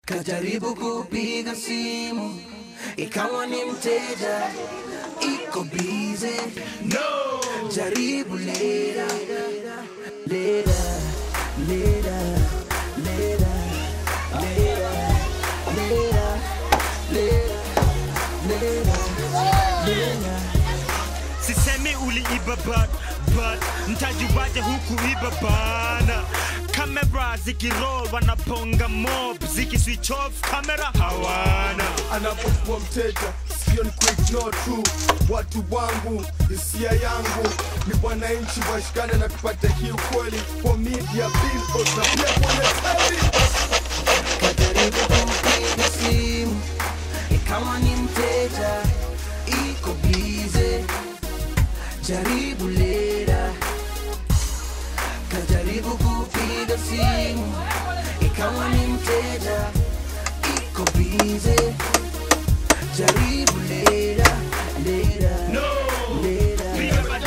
Kajaribu kupiga simu ikawa ni mteja, iko bize. No, jaribu lera lera lera lera lera lera lera lera lera sisemi uliiba but, but mtajuaje huku iba bana kamera zikiroll wanaponga mob zikiswitch off kamera hawana anapokuwa mteja sio ni kuignore tu watu wangu hisia yangu ni wananchi washikane na tupate hii ukweli kwa media billboards na pia kwenye TV. Kajaribu kupiga simu ikawa ni mteja, iko bize. Jaribu lera. Kajaribu kupiga simu ikawa ni mteja, iko bize. Jaribu lera lera lera lera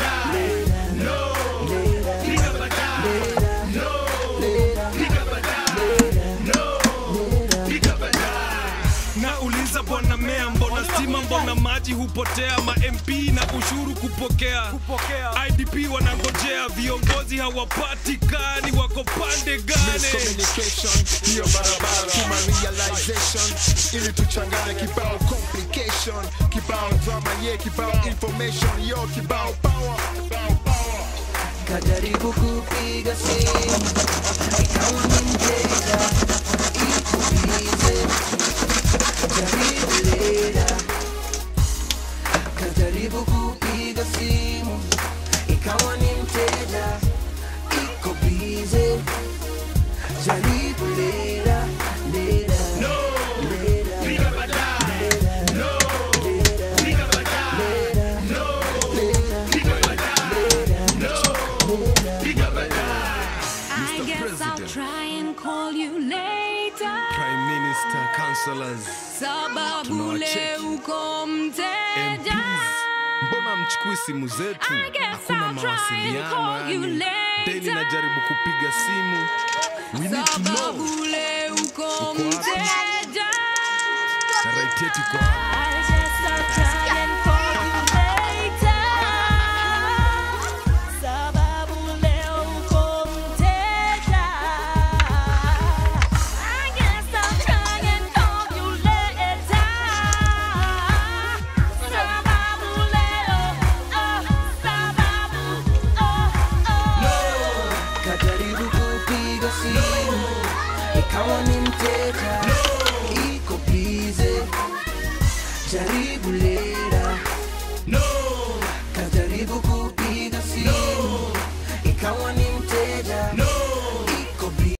lera lera nauliza bwana mea mbona stima mbona maji hupotea ma mp na ushuru kupokea idp wanangojea viongozi hawapatikani wako pande gane miscommunication hiyo barabara tuma realization ili tuchangane kibao complication kibao drama ye kibao information yo kibao power kibao power Kajaribu kupiga simu ikawa ni mteja, iko bize. Jaribu lera. Kajaribu kupiga simu ikawa ni mteja, iko bize. Jaribu lera lera lera I guess I'll try and call you later. prime minister councillors Sababu Tunawacheki. leo uko mteja. MPs. mbona mchukui simu zetu I guess hakuna I'll try and mawasiliano call you yani later. daily najaribu kupiga simu we need to know Sababu leo uko wapi? mteja. na right yetu iko hapa. I guess I'll try and call you later. Sababu leo uko mteja. I guess I'll try and call you later. Sababu leo, oh, sababu, oh, oh. Kajaribu kupiga simu ikawa ni mteja, iko bize. Jaribu lera. Kajaribu kupiga simu ikawa ni